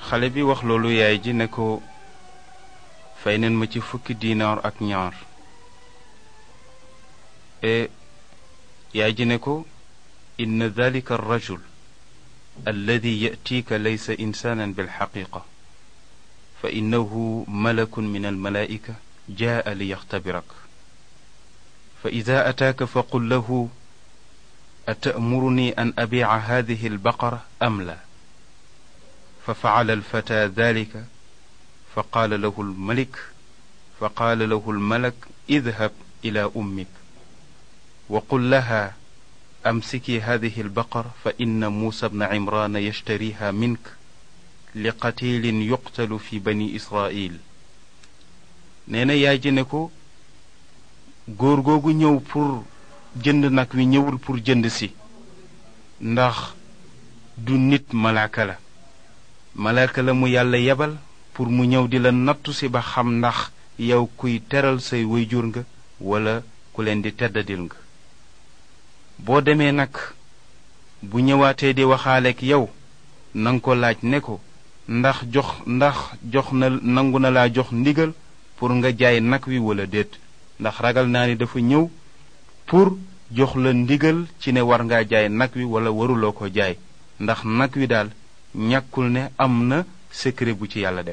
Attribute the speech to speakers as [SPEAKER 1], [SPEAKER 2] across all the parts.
[SPEAKER 1] xale bi wax loolu yaay ji ne ko fay neen ma ci fukki diinaar ak ñaar e yaay ji ne ko inna dalika arrajul alladi yatiika laysa insaanan bilxaqiqa fa innahu malakun min almalaa'ika jaa liyaxtabirak fa ida ataaka faqul lahu atamuruni an abiica hadihi albaqara am la fa facala alfata dalika fa qaala lahu almalik fa qaala lahu almalak idhab ila ummik wa qul laha amsiki hadihi albaqara fa inna muusa bna cimrana yashtariha mink li qatilin yuqtalu fi bani israil nee na yaay ji ne ko góor googu ñëw pour jënd nag wi ñëwul pour jënd si ndax du nit malaaka la malaaka la mu yàlla yebal pour mu ñëw di la nattu si ba xam ndax yow kuy teral say wayjur nga wala ku leen di teddadil nga boo demee nag bu ñëwaatee di waxaaleek yow nanga ko laaj ne ko ndax jox ndax jox na nangu na laa jox ndigal pour nga jaay nag wi wala déet ndax ragal naa ni dafa ñëw pour jox la ndigal ci ne war ngaa jaay nag wi wala waruloo ko jaay ndax nag wi daal ñàkkul ne am na secret bu ci yàlla def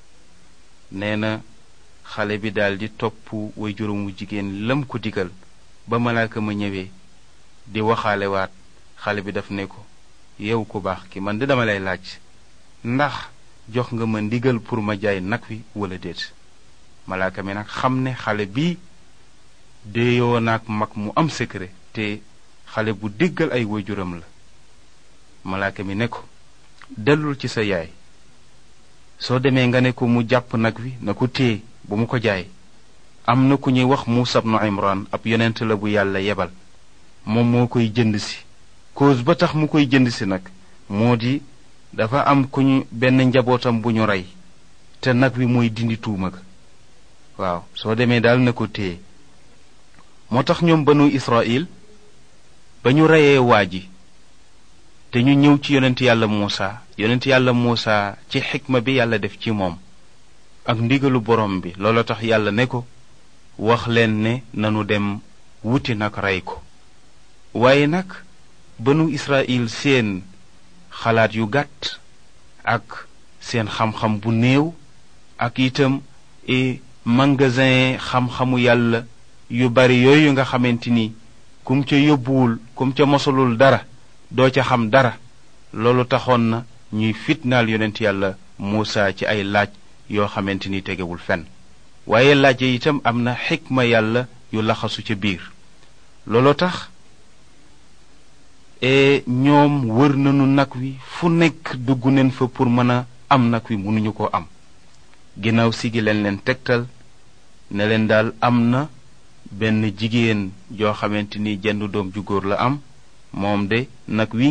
[SPEAKER 1] nee na xale bi daal di topp way juróomu jigéen lam ko digal ba malaaka ma ñëwee di waxaalewaat xale bi daf ne ko yow ku baax ki man di dama lay laaj ndax jox nga ma ndigal pour ma jaay nag wi wala déet malaaka mi nag xam ne xale bi déeyoo naag mag mu am secret te xale bu déggal ay waajuram la malaaka mi ne ko dellul ci sa yaay soo demee nga ne ko mu jàpp nag wi na ko téye bu mu ko jaay am na ku ñuy wax Muusa ibnu Imran ab yonent la bu yàlla yebal moom moo koy jënd si cause ba tax mu koy jënd si nag moo di dafa am ku ñu benn njabootam bu ñu rey te nag wi mooy dindi tuuma ga waaw soo demee daal na ko téye moo tax ñoom banu Israil ba ñu reyee waa ji te ñu ñëw ci yonent yàlla Muusa yonent yàlla Muusa ci xikma bi yàlla def ci moom ak ndigalu borom bi loolu tax yàlla ne ko wax leen ne nanu dem wuti nag rey ko waaye nag banu Israil seen xalaat yu gàtt ak seen xam-xam bu néew ak itam e magasin xam-xamu yàlla yu bari yooyu nga xamante ni kum ca yóbbuwul kum ca mosalul dara doo ca xam dara loolu taxoon na ñuy fitnaal yonent yàlla Muusa ci ay laaj yoo xamante ni tegewul fenn waaye laaj yi itam am na xikma yàlla yu laxasu ca biir looloo tax e ñoom wër nañu nag wi fu nekk dugg neen fa pour mën a am nag wi mënuñu ko am ginnaaw si gi leen leen tegtal ne leen daal am na benn jigéen joo xamante ni jenn doom ju góor la am moom de nag wi